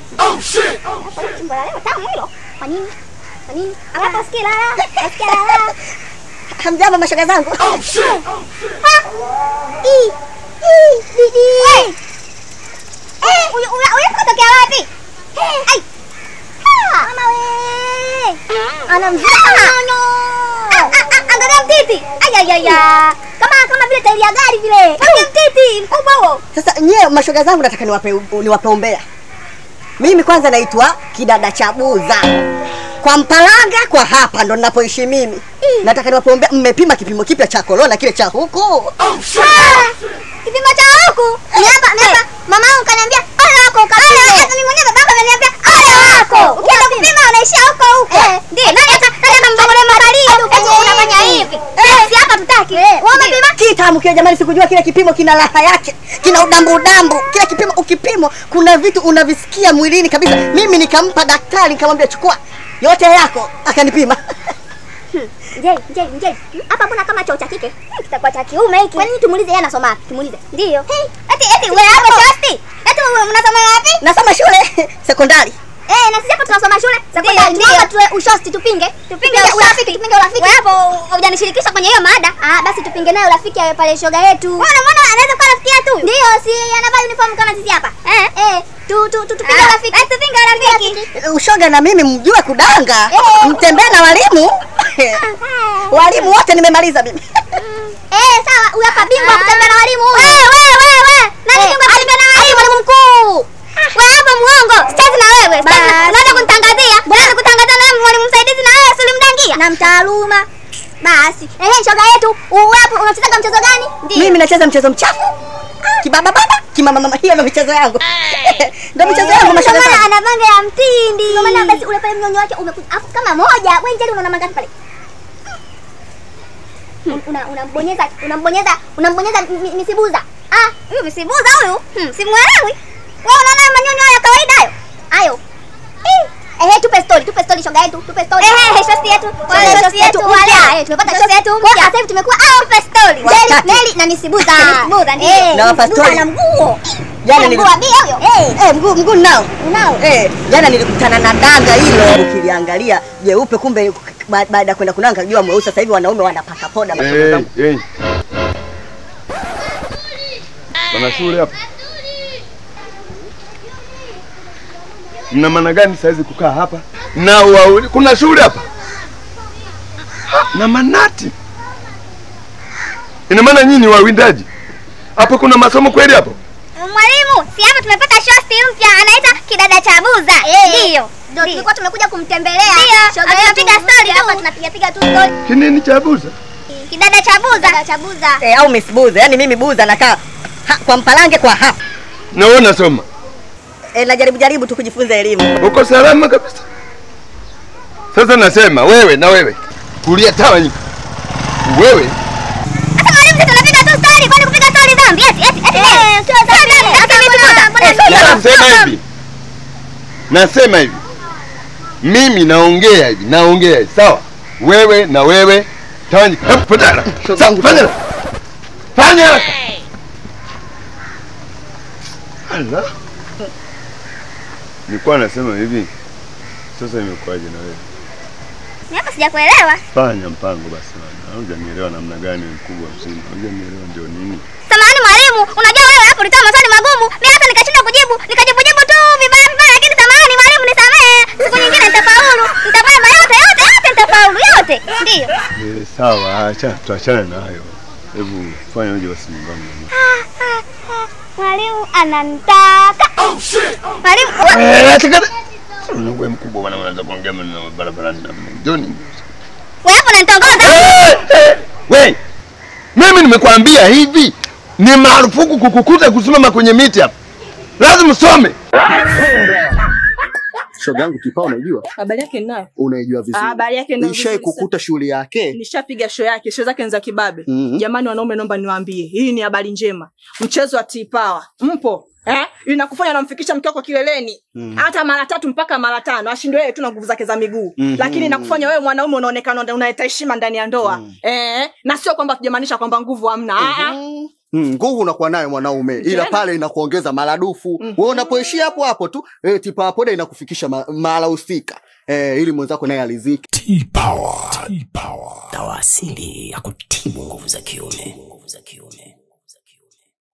Hapo chimbo la leo tamu hilo. Kwa nini? Kwa nini? Hapa usikie la la. Usikie la la. Hamjambo mashoga zangu. Ha! Ii! Ii! Didi! Eh, huyu huyu huyu katokea wapi? Eh, ai. Ha! Mama we! Anamzaa nono. Angalia mtiti. Ai ai ai. ai. Kama kama vile tairi ya gari vile. Angalia mtiti mkubwa huo. Sasa nyie mashoga zangu nataka niwape niwape umbea. Mimi kwanza naitwa kidada cha Buza. Kwa Mpalanga kwa hapa ndo ninapoishi mimi. Nataka niwape umbea mmepima kipimo kipya cha korona kile cha huku. Ah, Kipimo cha huku. Ni hapa, ni hapa. Mama yangu kaniambia ole wako ukapime. Hata mimi mwenyewe babako ananiambia ole wako. Ukienda kupima unaishia huko huko. Ndio. Nani hata nani kambogole makalio. Eti unafanya hivi. Si hapa tutaki. Wewe umepima? Kitamu kile jamani, sikujua kile kipimo kina raha yake, kina udambu udambu. Kile kipimo ukipimo, kuna vitu unavisikia mwilini kabisa. Mimi nikampa daktari, nikamwambia chukua yote yako, akanipima. Njei, njei, njei. Hapa mbona kama choo cha kike? Hmm, Kitakuwa cha kiume hiki. Kwa nini tumulize yeye anasoma wapi? Tumulize. Ndio. Eti eti wewe hapo shosti. Eti wewe unasoma wapi? Nasoma shule sekondari. Eh, na sisi hapo tunasoma shule sekondari. Tunaomba tuwe ushosti tupinge. Tupinge urafiki, tupinge urafiki. Wewe hapo hujanishirikisha kwenye hiyo mada. Ah, basi tupinge naye urafiki ya pale shoga yetu. Wewe unamwona anaweza kuwa rafiki yetu? Ndio, si anavaa uniform kama sisi hapa. Eh, eh. Tu tu tu tupinge urafiki. Eh, tupinge urafiki. Ushoga na mimi mjue kudanga, Eh. mtembee na walimu. walimu wote nimemaliza mimi. Eh, sawa, huyu hapa bingwa wa kutembea na walimu huyu. Wewe wewe wewe. Nani bingwa wa kutembea na walimu? Mwalimu mkuu. Wewe hapa muongo. Sitaki na wewe. Sitaki na- Unaweza kunitangazia. Unaweza kutangazia na wewe mwalimu msaidizi na wewe ulimdangia. Na mtaaluma. Basi. Eh, shoga yetu, wewe hapo unachezaga mchezo gani? Ndio. Mimi nacheza mchezo mchafu. Kibaba baba, kimama mama, hiyo ndo michezo yangu. Ndo michezo yangu mashoga Ndio maana zangu. ana manga ya mtindi. Ndio maana basi ule pale mnyonyo wake umekuja afu kama moja. Wewe njali unaona mangapi pale? Un- una unambonyeza unambonyeza unambonyeza mi- misibuza. Ah, huyu misibuza huyu? Hmm, simuelewi. Wewe unaona manyonyo ya kawaida hayo? Hayo. Eh, eh, tupe story, tupe story shoga yetu, tupe story. Eh, eh, shosti yetu. Wale shosti yetu wale. Eh, tumepata shosti yetu. Kwa sasa hivi tumekuwa ah, tupe story. Neli, Watatu. Neli na misibuza. Misibuza ndio. Na wapa Misibuza story. na mguu. Jana Mguu nili- wa bia huyo. Eh, Eh, mguu mguu nao. unao. Eh, jana nilikutana na danga hilo ukiliangalia jeupe, kumbe ba- baada ya kwenda kunanga jua mweusi. Sasa hivi wanaume wanapaka poda mashoga Hey, zangu. hey. Pana shule hapa. Mna maana gani saizi kukaa hapa? Na wauli, kuna shule hapa? Ha, na manati. Ina maana nyinyi ni wawindaji? Hapo kuna masomo kweli hapo? Mwalimu, si hapa tumepata shosti mpya anaita kidada cha buza. Ndio. Ndio tulikuwa tumekuja kumtembelea. Ndio. Tunapiga story hapa tunapiga piga tu story. Kinini cha buza? Kidada cha buza. Kidada cha buza. Eh, au Miss Buza, yani mimi Buza nakaa ha, kwa Mpalange kwa hapa. Na wewe unasoma? Eh, najaribu jaribu tu kujifunza elimu. Uko salama kabisa. Sasa nasema wewe na wewe kulia tawanyika. Wewe Sasa mwalimu sisi tunapiga tu story kwani kupiga story dhambi eti eti eti. Eh, sio dhambi. Sasa vipi mbona? nasema hivi, nasema hivi, mimi naongea hivi, naongea hivi, sawa? Wewe na wewe tawanyika. Hebu fanya haraka. Sawa, fanya haraka. fanya haraka. Ala, nilikuwa nasema hivi, sasa imekuwaje na wewe? Mimi hapa sijakuelewa. Fanya mpango basi bwana. Hujanielewa namna gani mkubwa mzima. Hujanielewa ndio nini? Samahani mwalimu, unajua wewe hapo ulitoa maswali magumu. Mimi hata nikashindwa kujibu, nikajibu jibu tu vibaya vibaya, lakini samahani mwalimu, nisamehe. Siku nyingine nitafaulu. Nitafanya yote yote yote nitafaulu yote. Ndio. Eh, sawa, acha tuachane na hayo. Hebu fanya uje basi nyumbani. Mwalimu ananitaka. Mwalimu, Eh, nataka Wewe mkubwa bwana unaweza kuongea maneno barabarani na mimi. Njoni. wewe hapo unanitongoza? Eh, eh, We, mimi nimekwambia hivi, ni marufuku kukukuta kusimama kwenye miti hapa, lazima usome. shoga yangu kipao unaijua Habari yake ninayo. unaijua vizuri Ah, habari yake ninayo ishai vizuri kukuta shughuli yake Nishapiga show yake, show zake ni za kibabe. Mhm. Jamani wanaume, naomba niwaambie, hii ni habari njema. Mchezo wa T-Power mpo eh? Inakufanya unamfikisha mke wako kileleni hata mara tatu mpaka mara tano, ashindwe yeye tu na nguvu zake za miguu Mhm. lakini inakufanya wewe mwanaume unaonekana una- unaleta heshima ndani ya ndoa eh? na sio kwamba tujamaanisha kwamba nguvu hamna. Ah, ah. Mm, nguvu unakuwa nayo mwanaume, ila Tena? pale inakuongeza maradufu. Mhm. Wewe unapoishia hapo hapo tu eh, tipa poda inakufikisha ma- mahala husika eh, ili mwenzako naye alizike. T-Power. T-Power. Dawa asili ya kutibu nguvu za kiume. Nguvu za kiume.